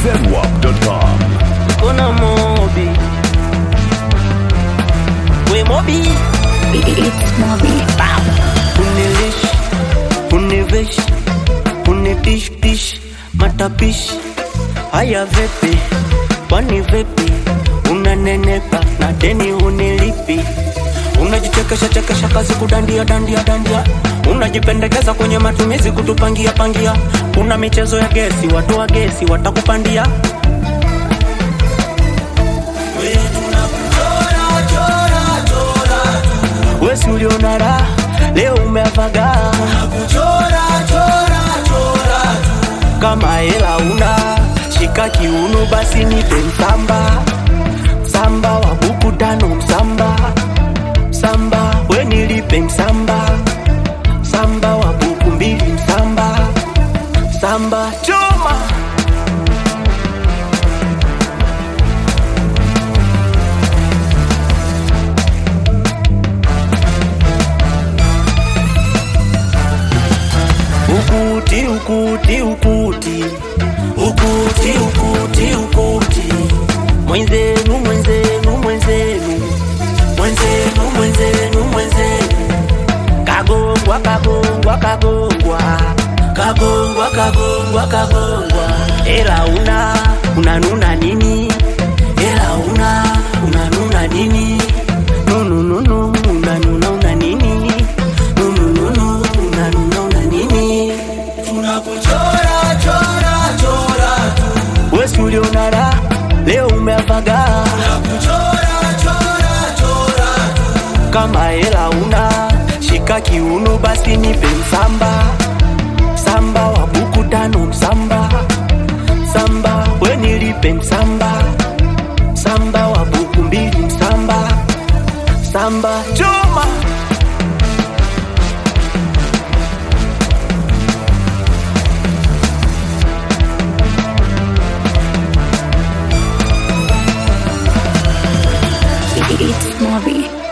zedwap.com. Kuna Mobi. We Mobi. It's Moby. Unilish, univish, unidish dish, matapishi. Haya vipi? Kwani vipi? Unanenepa na deni unilipi? Unajichekesha chekesha kazi kudandia dandia dandia, unajipendekeza kwenye matumizi kutupangia pangia. Kuna michezo ya gesi, watu wa gesi watakupandia. Wesi uliona raha, leo umeavaga kama hela una shika kiuno, basi nipe msamba msamba wa buku tano msamba msamba, we nilipe msamba msamba wa buku mbili msamba msamba choma ukuti ukuti ukuti ukuti ukuti ukuti mwenzenu mwenzenu mwenzenu mwenzenu mwenzenu mwenzenu kagongwa kagongwa kagongwa kagongwa kagongwa kagongwa ela una unanuna nini ela una unanuna nini nunununu unanuna una nini nunununu unanuna una nini tunakuchora chora chora tu wesi uliona raha leo umeavaga tunakuchora chora chora tu kama hela una shika kiuno basi nipe msamba msamba wa buku tano msamba msamba we nilipe msamba msamba wa buku mbili msamba msamba choma It's Moby.